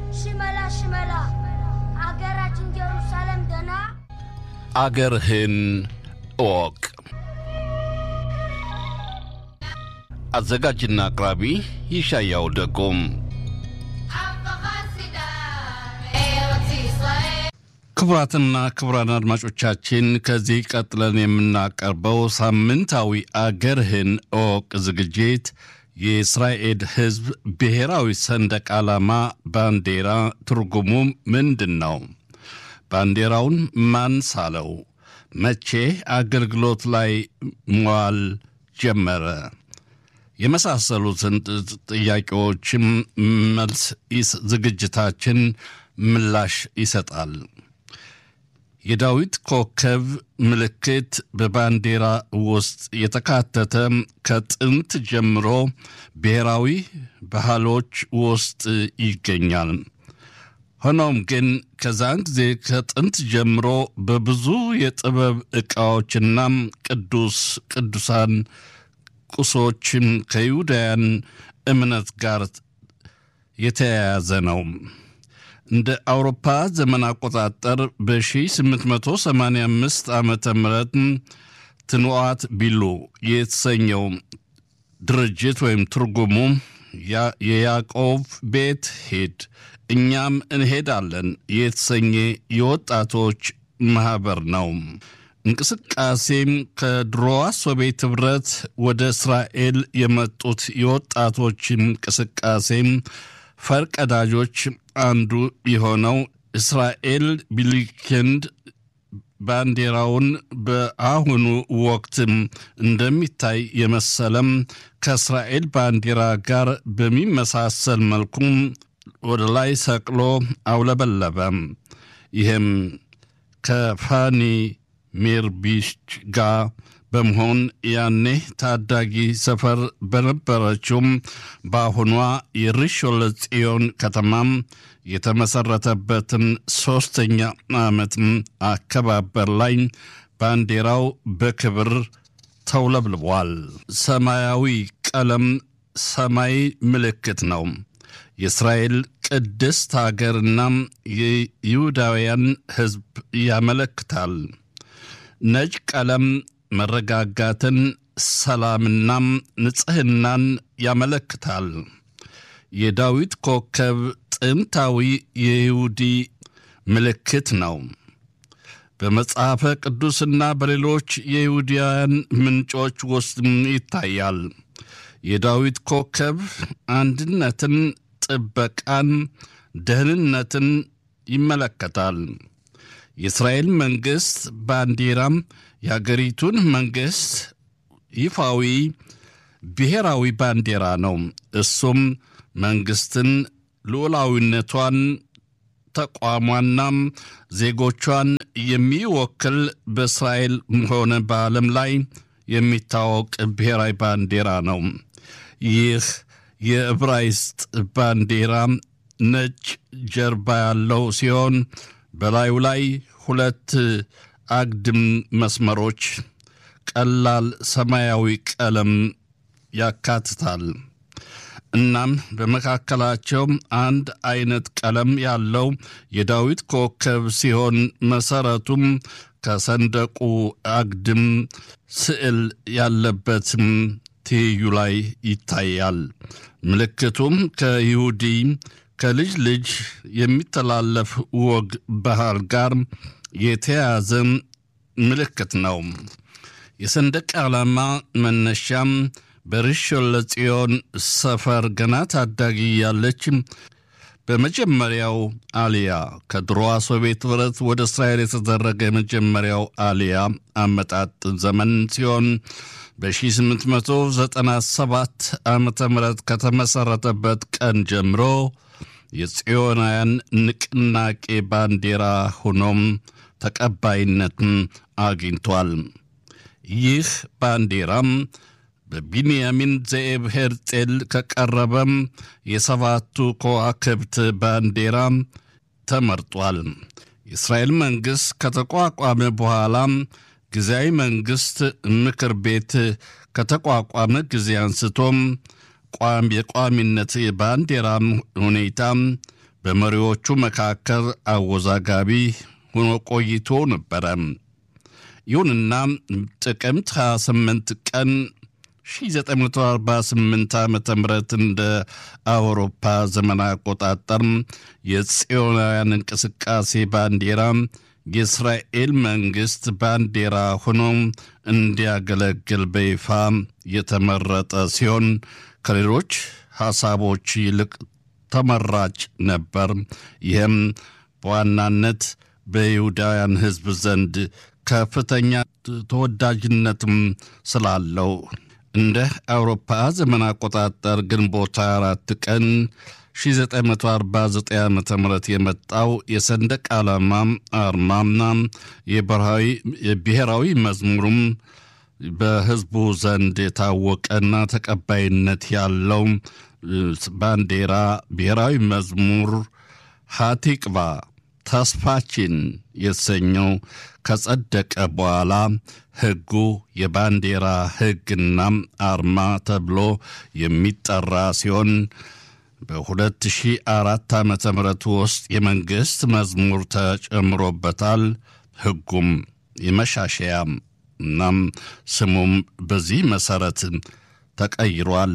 ሽመላ ሽመላ አገራችን ጀሩሳሌም ደና አገርህን እወቅ። አዘጋጅና አቅራቢ ይሻያው ደጎም። ክቡራትና ክቡራን አድማጮቻችን ከዚህ ቀጥለን የምናቀርበው ሳምንታዊ አገርህን እወቅ ዝግጅት የእስራኤል ሕዝብ ብሔራዊ ሰንደቅ ዓላማ ባንዲራ ትርጉሙ ምንድን ነው? ባንዲራውን ማን ሳለው? መቼ አገልግሎት ላይ መዋል ጀመረ? የመሳሰሉትን ጥያቄዎችም መልስ ዝግጅታችን ምላሽ ይሰጣል። የዳዊት ኮከብ ምልክት በባንዲራ ውስጥ የተካተተ ከጥንት ጀምሮ ብሔራዊ ባህሎች ውስጥ ይገኛል። ሆኖም ግን ከዛን ጊዜ ከጥንት ጀምሮ በብዙ የጥበብ ዕቃዎችና ቅዱስ ቅዱሳን ቁሶችም ከይሁዳውያን እምነት ጋር የተያያዘ ነው። እንደ አውሮፓ ዘመን አቆጣጠር በ1885 ዓመተ ምህረት ትንዋት ቢሉ የተሰኘው ድርጅት ወይም ትርጉሙ የያዕቆብ ቤት ሂድ እኛም እንሄዳለን የተሰኘ የወጣቶች ማኅበር ነው። እንቅስቃሴም ከድሮዋ ሶቪየት ኅብረት ወደ እስራኤል የመጡት የወጣቶች እንቅስቃሴም ፈርቀዳጆች አንዱ የሆነው እስራኤል ቢሊክንድ ባንዲራውን በአሁኑ ወቅት እንደሚታይ የመሰለም ከእስራኤል ባንዲራ ጋር በሚመሳሰል መልኩ ወደ ላይ ሰቅሎ አውለበለበ። ይህም ከፋኒ ሜርቢች ጋር በመሆን ያኔ ታዳጊ ሰፈር በነበረችውም በአሁኗ የሪሾለ ጽዮን ከተማም የተመሰረተበትን ሦስተኛ ዓመት አከባበር ላይ ባንዲራው በክብር ተውለብልቧል። ሰማያዊ ቀለም ሰማይ ምልክት ነው። የእስራኤል ቅድስት አገርና የይሁዳውያን ሕዝብ ያመለክታል። ነጭ ቀለም መረጋጋትን፣ ሰላምናም ንጽሕናን ያመለክታል። የዳዊት ኮከብ ጥንታዊ የይሁዲ ምልክት ነው። በመጽሐፈ ቅዱስና በሌሎች የይሁዳውያን ምንጮች ውስጥ ይታያል። የዳዊት ኮከብ አንድነትን፣ ጥበቃን፣ ደህንነትን ይመለከታል። የእስራኤል መንግሥት ባንዲራም የአገሪቱን መንግሥት ይፋዊ ብሔራዊ ባንዲራ ነው። እሱም መንግሥትን ልዑላዊነቷን፣ ተቋሟና ዜጎቿን የሚወክል በእስራኤል ሆነ በዓለም ላይ የሚታወቅ ብሔራዊ ባንዲራ ነው። ይህ የዕብራይስጥ ባንዲራ ነጭ ጀርባ ያለው ሲሆን በላዩ ላይ ሁለት አግድም መስመሮች ቀላል ሰማያዊ ቀለም ያካትታል። እናም በመካከላቸው አንድ አይነት ቀለም ያለው የዳዊት ኮከብ ሲሆን መሰረቱም ከሰንደቁ አግድም ስዕል ያለበትም ትይዩ ላይ ይታያል። ምልክቱም ከይሁዲ ከልጅ ልጅ የሚተላለፍ ወግ ባህል ጋር የተያያዘ ምልክት ነው። የሰንደቅ ዓላማ መነሻም በርሾን ለጽዮን ሰፈር ገና ታዳጊ ያለች በመጀመሪያው አሊያ ከድሮዋ ሶቪየት ኅብረት ወደ እስራኤል የተደረገ የመጀመሪያው አሊያ አመጣጥ ዘመን ሲሆን በ1897 ዓመተ ምህረት ከተመሠረተበት ቀን ጀምሮ የጽዮናውያን ንቅናቄ ባንዲራ ሆኖም ተቀባይነትን አግኝቷል። ይህ ባንዲራም በቢንያሚን ዘኤብ ሄርጤል ከቀረበም የሰባቱ ከዋክብት ባንዲራ ተመርጧል። የእስራኤል መንግሥት ከተቋቋመ በኋላም ጊዜያዊ መንግሥት ምክር ቤት ከተቋቋመ ጊዜ አንስቶም ቋም የቋሚነት የባንዲራ ሁኔታ በመሪዎቹ መካከል አወዛጋቢ ሆኖ ቆይቶ ነበረ። ይሁንና ጥቅምት 28 ቀን 1948 ዓ ም እንደ አውሮፓ ዘመን አቆጣጠር የጽዮናውያን እንቅስቃሴ ባንዲራ የእስራኤል መንግሥት ባንዲራ ሆኖ እንዲያገለግል በይፋ የተመረጠ ሲሆን ከሌሎች ሐሳቦች ይልቅ ተመራጭ ነበር። ይህም በዋናነት በይሁዳውያን ሕዝብ ዘንድ ከፍተኛ ተወዳጅነትም ስላለው እንደ አውሮፓ ዘመን አቆጣጠር ግንቦት 24 ቀን 1949 ዓ ም የመጣው የሰንደቅ ዓላማ አርማና የብሔራዊ መዝሙሩም በሕዝቡ ዘንድ የታወቀና ተቀባይነት ያለው ባንዲራ ብሔራዊ መዝሙር ሀቲቅባ ተስፋችን የተሰኘው ከጸደቀ በኋላ ሕጉ የባንዲራ ሕግና አርማ ተብሎ የሚጠራ ሲሆን በ2004 ዓ ም ውስጥ የመንግሥት መዝሙር ተጨምሮበታል። ሕጉም የመሻሸያ እናም ስሙም በዚህ መሠረት ተቀይሯል።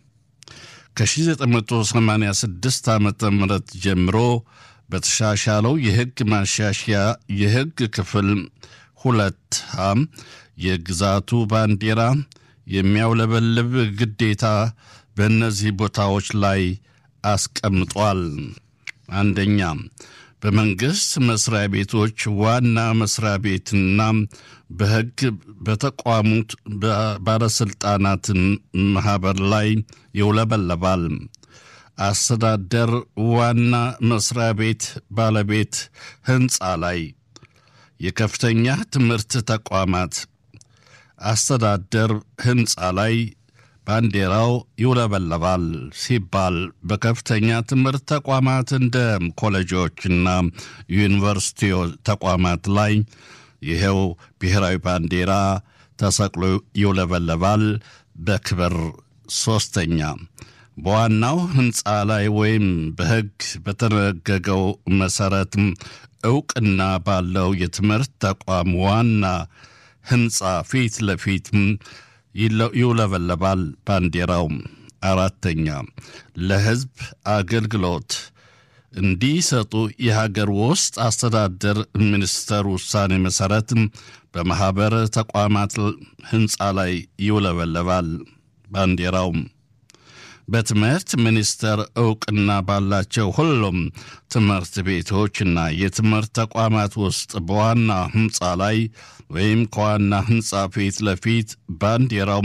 ከ1986 ዓ ም ጀምሮ በተሻሻለው የሕግ ማሻሻያ የሕግ ክፍል ሁለት ሀ የግዛቱ ባንዲራ የሚያውለበልብ ግዴታ በእነዚህ ቦታዎች ላይ አስቀምጧል። አንደኛ በመንግሥት መስሪያ ቤቶች ዋና መስሪያ ቤትና በሕግ በተቋሙት ባለሥልጣናት ማኅበር ላይ ይውለበለባል። አስተዳደር ዋና መስሪያ ቤት ባለቤት ሕንፃ ላይ፣ የከፍተኛ ትምህርት ተቋማት አስተዳደር ሕንፃ ላይ ባንዲራው ይውለበለባል ሲባል በከፍተኛ ትምህርት ተቋማት እንደ ኮሌጆችና ዩኒቨርሲቲ ተቋማት ላይ ይኸው ብሔራዊ ባንዲራ ተሰቅሎ ይውለበለባል በክብር። ሶስተኛ በዋናው ሕንፃ ላይ ወይም በሕግ በተደነገገው መሠረት ዕውቅና ባለው የትምህርት ተቋም ዋና ሕንፃ ፊት ለፊት ይውለበለባል ባንዲራው። አራተኛ ለሕዝብ አገልግሎት እንዲሰጡ የሀገር ውስጥ አስተዳደር ሚኒስቴር ውሳኔ መሠረት በማኅበር ተቋማት ሕንፃ ላይ ይውለበለባል ባንዲራው። በትምህርት ሚኒስቴር ዕውቅና ባላቸው ሁሉም ትምህርት ቤቶችና የትምህርት ተቋማት ውስጥ በዋና ሕንፃ ላይ ወይም ከዋና ሕንፃ ፊት ለፊት ባንዲራው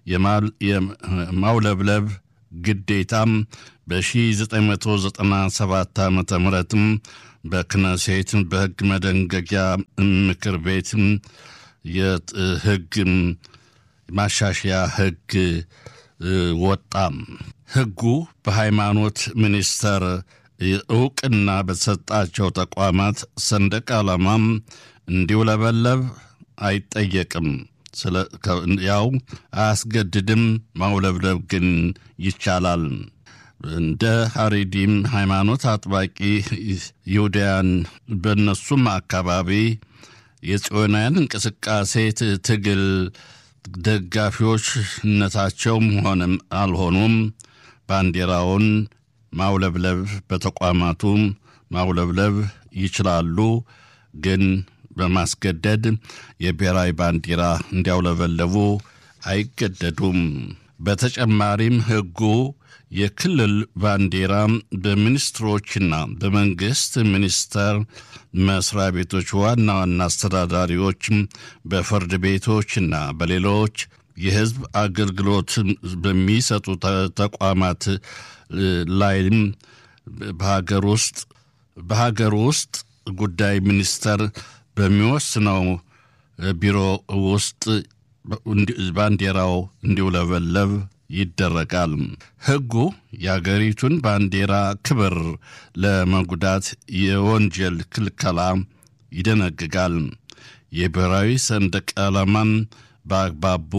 የማውለብለብ ግዴታም በ1997 ዓ ም በክነሴት በሕግ መደንገጊያ ምክር ቤት የሕግ ማሻሻያ ሕግ ወጣ። ሕጉ በሃይማኖት ሚኒስቴር ዕውቅና በተሰጣቸው ተቋማት ሰንደቅ ዓላማም እንዲውለበለብ አይጠየቅም። ያው አያስገድድም። ማውለብለብ ግን ይቻላል። እንደ ሀሪዲም ሃይማኖት አጥባቂ ይሁዳያን በእነሱም አካባቢ የጽዮናውያን እንቅስቃሴ ትግል ደጋፊዎችነታቸውም ሆነም አልሆኑም ባንዲራውን ማውለብለብ በተቋማቱ ማውለብለብ ይችላሉ። ግን በማስገደድ የብሔራዊ ባንዲራ እንዲያውለበለቡ አይገደዱም። በተጨማሪም ሕጉ የክልል ባንዲራ በሚኒስትሮችና በመንግሥት ሚኒስቴር መስሪያ ቤቶች ዋና ዋና አስተዳዳሪዎች፣ በፍርድ ቤቶችና በሌሎች የሕዝብ አገልግሎት በሚሰጡ ተቋማት ላይም በሀገር ውስጥ በሀገር ውስጥ ጉዳይ ሚኒስቴር በሚወስነው ቢሮ ውስጥ ባንዲራው እንዲውለበለብ ይደረጋል። ሕጉ የአገሪቱን ባንዲራ ክብር ለመጉዳት የወንጀል ክልከላ ይደነግጋል። የብሔራዊ ሰንደቅ ዓላማን በአግባቡ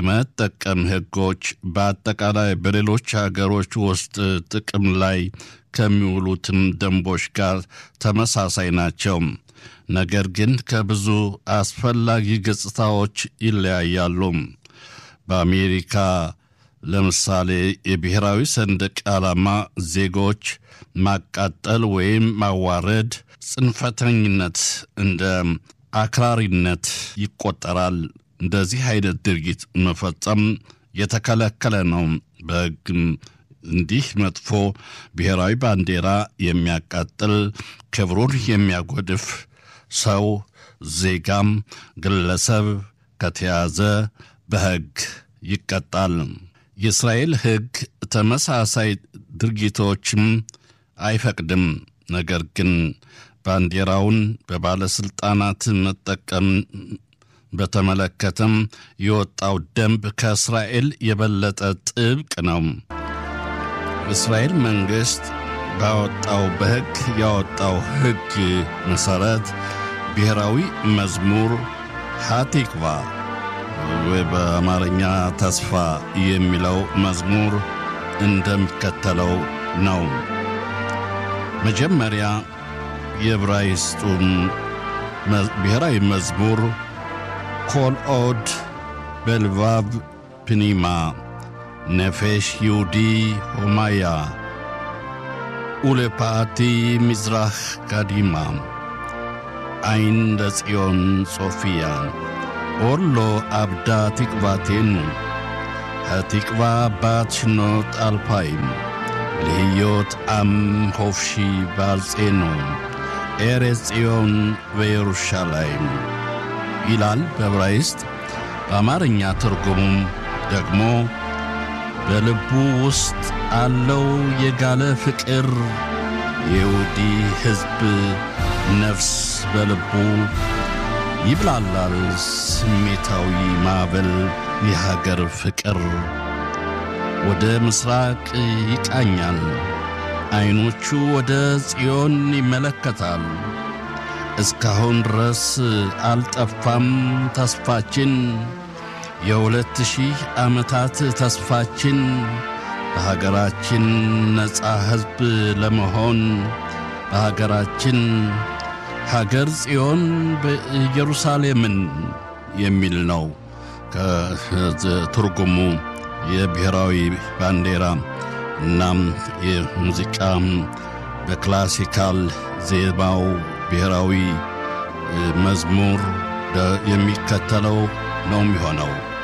የመጠቀም ሕጎች በአጠቃላይ በሌሎች ሀገሮች ውስጥ ጥቅም ላይ ከሚውሉትም ደንቦች ጋር ተመሳሳይ ናቸው። ነገር ግን ከብዙ አስፈላጊ ገጽታዎች ይለያያሉ። በአሜሪካ ለምሳሌ የብሔራዊ ሰንደቅ ዓላማ ዜጎች ማቃጠል ወይም ማዋረድ ጽንፈተኝነት እንደ አክራሪነት ይቆጠራል። እንደዚህ አይነት ድርጊት መፈጸም የተከለከለ ነው። በሕግም እንዲህ መጥፎ ብሔራዊ ባንዲራ የሚያቃጥል ክብሩን የሚያጎድፍ ሰው ዜጋም ግለሰብ ከተያዘ በሕግ ይቀጣል። የእስራኤል ሕግ ተመሳሳይ ድርጊቶችም አይፈቅድም። ነገር ግን ባንዲራውን በባለሥልጣናት መጠቀም በተመለከተም የወጣው ደንብ ከእስራኤል የበለጠ ጥብቅ ነው። እስራኤል መንግሥት ባወጣው በሕግ ያወጣው ሕግ መሠረት ብሔራዊ መዝሙር ሃቲክቫ ወይ በአማርኛ ተስፋ የሚለው መዝሙር እንደሚከተለው ነው። መጀመሪያ የዕብራይስጡን ብሔራዊ መዝሙር ኮል ኦድ በልባብ ፕኒማ ነፌሽ ይሁዲ ሆማያ ኡሌፓቲ ሚዝራህ ጋዲማ አይን ለጽዮን ጾፊያ ኦሎ አብዳ ትቅባቴኑ התקווה בת שנות אלפיים, להיות עם חופשי בארצנו, ארץ ציון וירושלים. ይላል በዕብራይስጥ። በአማርኛ ትርጉሙም ደግሞ በልቡ ውስጥ አለው የጋለ ፍቅር የይሁዲ ሕዝብ ነፍስ በልቡ ይብላላል ስሜታዊ ማዕበል የሀገር ፍቅር ወደ ምስራቅ ይቃኛል። ዐይኖቹ ወደ ጽዮን ይመለከታል። እስካሁን ድረስ አልጠፋም ተስፋችን፣ የሁለት ሺህ ዓመታት ተስፋችን በሀገራችን ነፃ ሕዝብ ለመሆን በሀገራችን ሀገር ጽዮን በኢየሩሳሌምን የሚል ነው ከትርጉሙ የብሔራዊ ባንዲራ እናም የሙዚቃ በክላሲካል ዜማው ብሔራዊ መዝሙር የሚከተለው ነው የሚሆነው።